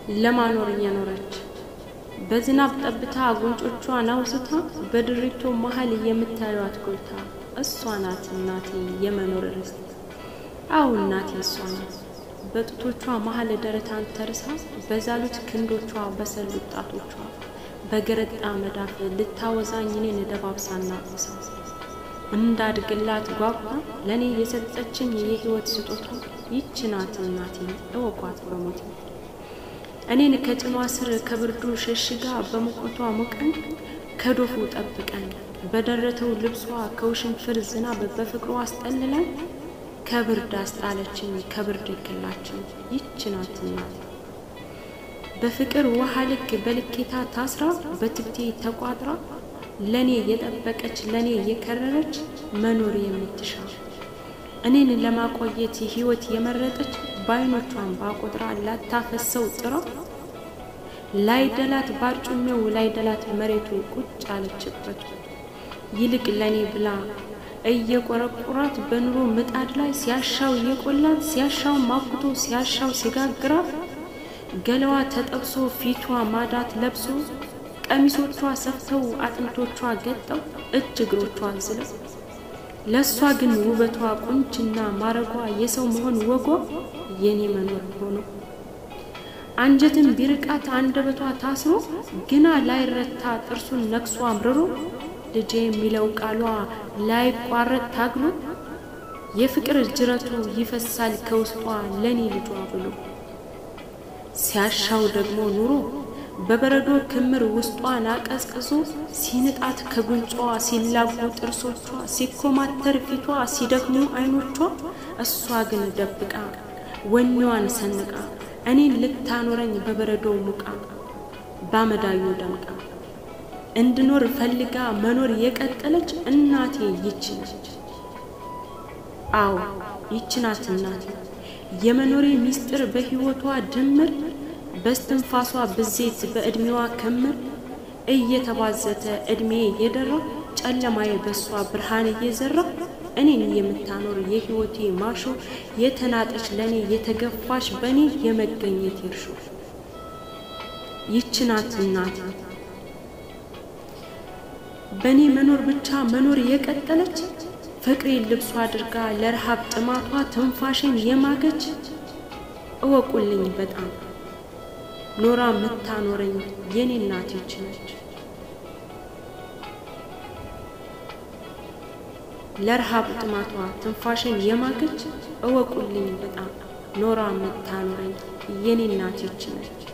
ለማኖር እየኖረች በዝናብ ጠብታ ጉንጮቿን አውስታ በድሪቶ መሀል የምታዩት ጎልታ እሷ ናት እናቴ የመኖር ርስት። አዎ እናቴ እሷ ናት። በጡቶቿ መሀል ደረታን ተርሳ በዛሉት ክንዶቿ በሰሉት ጣቶቿ በገረጣ መዳፍ ልታወዛኝ እኔን ደባብሳና ቁሳ እንዳድግላት ጓጓ ለእኔ የሰጠችኝ የህይወት ስጦታ ይች ናት እናቴ እወቋት በሞቴ እኔን ከጭኗ ስር ከብርዱ ሸሽጋ በሙቀቷ ሙቀን ከዶፉ ጠብቀን በደረተው ልብሷ ከውሽንፍር ዝናብ በፍቅሯ አስጠልለን ከብርድ አስጣለችን ከብርድ ይክላችን ይች ናት እናቴ በፍቅር ውሃ ልክ በልኬታ ታስራ በትብቴ ተቋጥራ ለኔ የጠበቀች ለኔ የከረረች መኖር የምትሻ እኔን ለማቆየት ህይወት የመረጠች በአይኖቿን ባቆጥራ ላታፈሰው ጥራ ላይደላት ባርጩሜው ላይደላት መሬቱ ቁጭ አለችበት ይልቅ ለኔ ብላ እየቆረቁራት በኑሮ ምጣድ ላይ ሲያሻው እየቆላት ሲያሻው ማኩቶ ሲያሻው ሲጋግራት ገለዋ ተጠብሶ ፊቷ ማዳት ለብሶ ቀሚሶቿ ሰፍተው አጥንቶቿ ገጠው እጅ እግሮቿ ዝለው ለእሷ ግን ውበቷ ቁንጅና ማረጓ የሰው መሆን ወጓ የኔ መኖር ሆኖ አንጀትን ቢርቃት አንደበቷ ታስሮ ግና ላይረታ ጥርሱን ነክሶ አምርሮ ልጄ የሚለው ቃሏ ላይቋረጥ ታግሎ የፍቅር ጅረቱ ይፈሳል ከውስጧ ለኔ ልጇ ብሎ ሲያሻው ደግሞ ኑሮ በበረዶ ክምር ውስጧን አቀዝቅዞ ሲንጣት ከጉንጯ ሲላጉ ጥርሶቿ ሲኮማተር ፊቷ ሲደክሙ አይኖቿ እሷ ግን ደብቃ ወኔዋን ሰንቃ እኔን ልታኖረኝ በበረዶ ሙቃ ባመዳዩ ደምቃ እንድኖር ፈልጋ መኖር የቀጠለች እናቴ ይች ነች። አዎ ይች ናት እናቴ የመኖሬ ሚስጥር በሕይወቷ ድምር በስትንፋሷ ብዜት በዕድሜዋ ክምር እየተባዘተ ዕድሜ የደራ ጨለማዬ በሷ ብርሃን እየዘራ እኔን የምታኖር የሕይወቴ ማሾ የተናጠች ለእኔ የተገፋሽ በእኔ የመገኘት ይርሾ ይች ናት እናቴ በእኔ መኖር ብቻ መኖር የቀጠለች ፍቅሬን ልብሷ አድርጋ ለረሃብ ጥማቷ ትንፋሽን የማገች እወቁልኝ በጣም ኖራ የምታኖረኝ የኔ እናት ይች ነች። ለረሃብ ጥማቷ ትንፋሽን የማገች እወቁልኝ በጣም ኖራ የምታኖረኝ የኔ እናት ይች ነች።